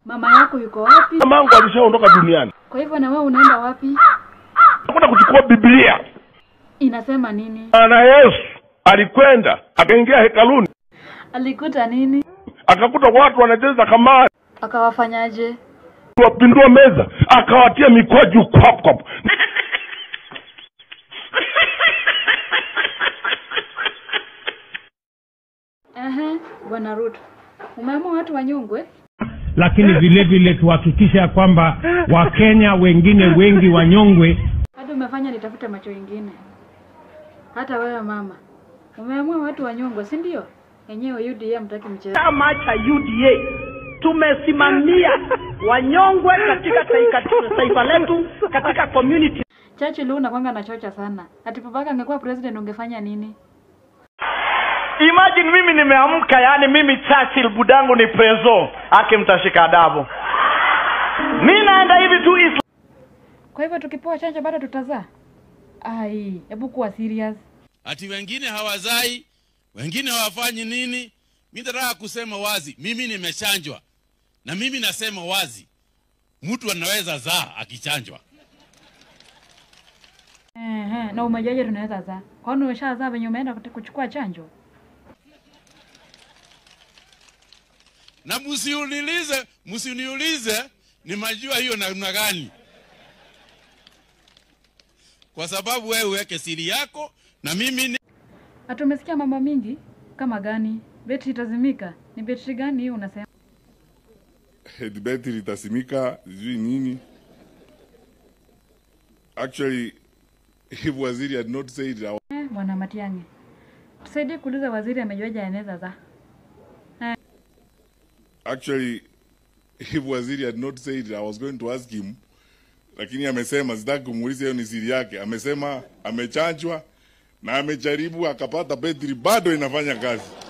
Mama yako yuko wapi? Mamangu alishaondoka duniani. Kwa hivyo na wewe unaenda wapi? Nakwenda kuchukua Biblia. Inasema nini? Na Yesu alikwenda akaingia hekaluni Alikuta nini? akakuta watu wanacheza kamari, Akawafanyaje? wapindua meza, akawatia mikwaju kwap kwap. Ehe, Bwana Ruto. Umeamua watu wanyongwe? lakini vile vile tuhakikishe ya kwamba wakenya wengine wengi wanyongwe Hadi umefanya nitafute macho ingine. Hata wewe mama. Umeamua watu wanyongwe, si ndio? Yenyewe UDA mtaki mchezo. chama cha UDA tumesimamia wanyongwe katika taifa, taifa letu katika community. Churchill unakwanga na chocha sana. Ati babaka angekuwa president ungefanya nini? Imagine mimi nimeamka, yani mimi Churchill budangu ni prezo, ake mtashika adabu. Mi naenda hivi tu Islam. Kwa hivyo tukipewa chanjo bado tutazaa? Ai, hebu kuwa serious. ati wengine hawazai, wengine hawafanyi nini. Mi nataka kusema wazi, mimi nimechanjwa na mimi nasema wazi, mtu anaweza zaa akichanjwa. Ehe, na umejuaje tunaweza zaa? Kwani umeshazaa venye umeenda kute- kuchukua chanjo? Na msiuniulize, msiniulize nimajua hiyo namna gani, kwa sababu wewe uweke siri yako na mimi ni Ati umesikia mambo mingi kama gani? Betri itazimika. Ni betri gani hiyo unasema? betri litasimika sijui nini actually if waziri had not said it, I Eh, Bwana Matiang'i. Tusaidie kuuliza waziri amejuaje anaweza zaa. actually if waziri had not said it, I was going to ask him lakini amesema sitaki kumuuliza hiyo ni siri yake amesema amechanjwa na amejaribu akapata betri bado inafanya kazi